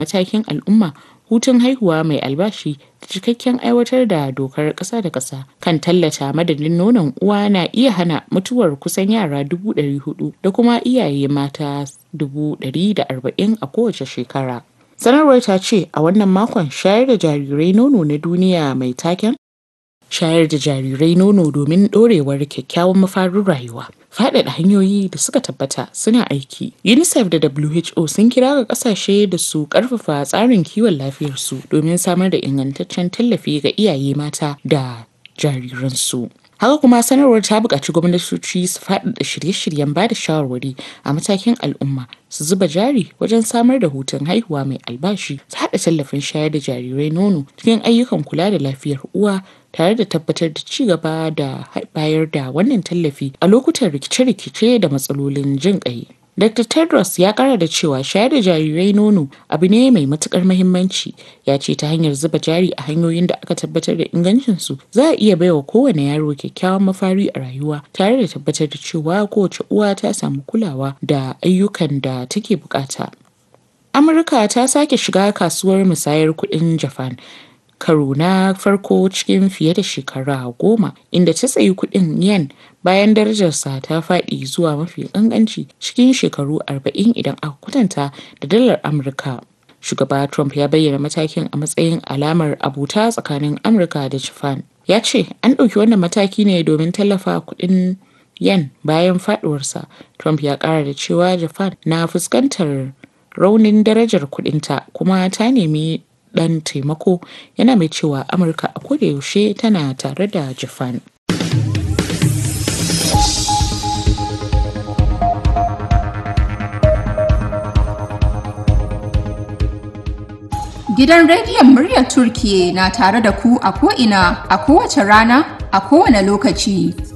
matakin al'umma hutun haihuwa mai albashi da cikakken aiwatar da dokar ƙasa da ƙasa kan tallata madadin nonon uwa na iya hana mutuwar kusan yara dubu ɗari hudu da kuma iyaye mata dubu ɗari da arba'in a kowace shekara. Sanarwar ta ce a wannan makon shayar da jarirai nono na duniya mai taken shayar da jarirai nono domin ɗorewar kyakkyawan mafarin rayuwa. Faɗaɗa hanyoyi da suka tabbata suna aiki. UNICEF da WHO sun kira ga ƙasashe da su ƙarfafa tsarin kiwon lafiyarsu domin samar da ingantaccen tallafi ga iyaye mata da jariransu. Haka kuma sanarwar ta buƙaci gwamnatoci su faɗaɗa shirye-shiryen ba da shawarwari a matakin al'umma su zuba jari wajen samar da hutun haihuwa mai albashi su haɗa tallafin shayar da jarirai nono cikin ayyukan kula da lafiyar uwa tare da tabbatar da ci gaba da bayar da wannan tallafi a lokutan rikice-rikice da matsalolin jin ƙai. Dr. Tedros ya kara da cewa shayar da jarirai nono abu ne mai matukar mahimmanci ya ce ta hanyar zuba jari a hanyoyin da aka tabbatar da ingancinsu za a iya baiwa kowane yaro kyakkyawan mafari a rayuwa tare da tabbatar da cewa kowace uwa ta samu kulawa da ayyukan da take bukata. Amurka ta sake shiga kasuwar musayar kuɗin Japan karo na farko cikin fiye da shekara goma inda ta tsayi kuɗin yen bayan darajarsa ta faɗi zuwa mafi ƙanƙanci cikin shekaru 40 idan aka kwatanta da dalar amurka shugaba trump ya bayyana matakin a matsayin alamar abuta tsakanin amurka da japan ya ce an ɗauki wannan mataki ne domin tallafa kuɗin yen bayan faɗuwarsa trump ya ƙara da cewa japan na fuskantar raunin darajar kuɗinta kuma ta nemi dan taimako yana mai cewa amurka a yaushe tana tare da japan Gidan rediyon muryar Turkiye na tare da ku a ko'ina a kowace rana a kowane lokaci.